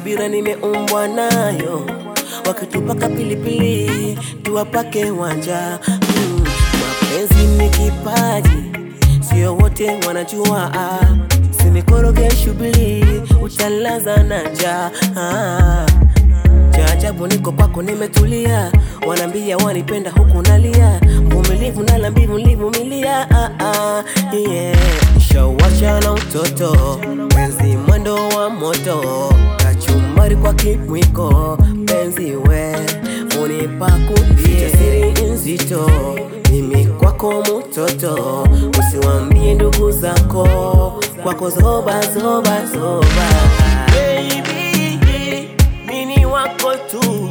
subira nimeumbwa nayo, wakitupaka pilipili tuwapake wanja. Mm, mapenzi ni kipaji, sio wote wanajua. Ah, sinikoroge shughuli, utalaza na njaa. Ah, cha ajabu niko kwako nimetulia, wanaambia wanipenda huku nalia, mvumilivu na lambivu nilivumilia. Ah, ah, yeah. Shawasha na utoto, penzi mwendo wa moto, kachumari kwa kimwiko, penzi we unipa kulia, siri nzito, mimi kwako mutoto, usiwambie ndugu zako, kwako zoba zoba zoba, baby mini wako tu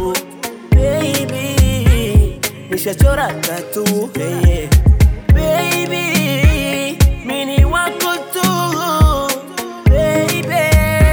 baby, nishachora tatu hey, yeah. baby, mini wako tu baby.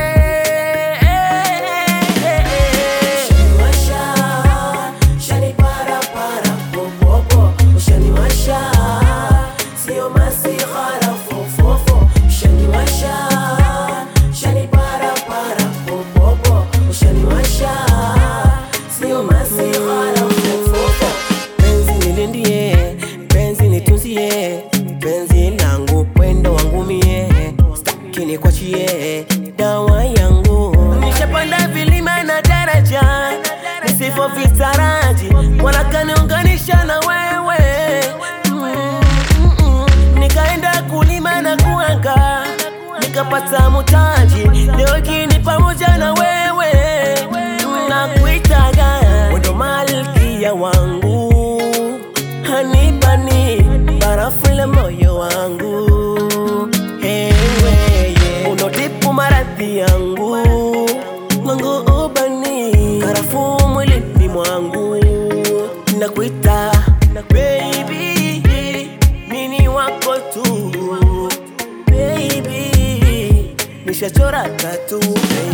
Ushaniwasha, shaniparapara, popopo. Ushaniwasha, sio masihara, fofofo. Ushaniwasha, shaniparapara, popopo. Ushaniwasha, sio masihara, fofofo. Penzi nilindie, penzi nitunzie, penzi langu pendo wangu mie, staki nikwachie dawa yangu. Nishapanda vilima na daraja, nisivyo vitaraji, wanakaniunganisha na wewe mm, mm, mm. Nikaenda kulima na kuanga, nikapata mutaji, leo hii ni pamoja na wewe nakuitaga wendo malkia wangu hanibani barafu ile moyo wangu ewe yeah. unotipu maradhi yangu mwangu ubani karafu mwilini mwangu nakuita baby mini wako tu baby nishachora tatu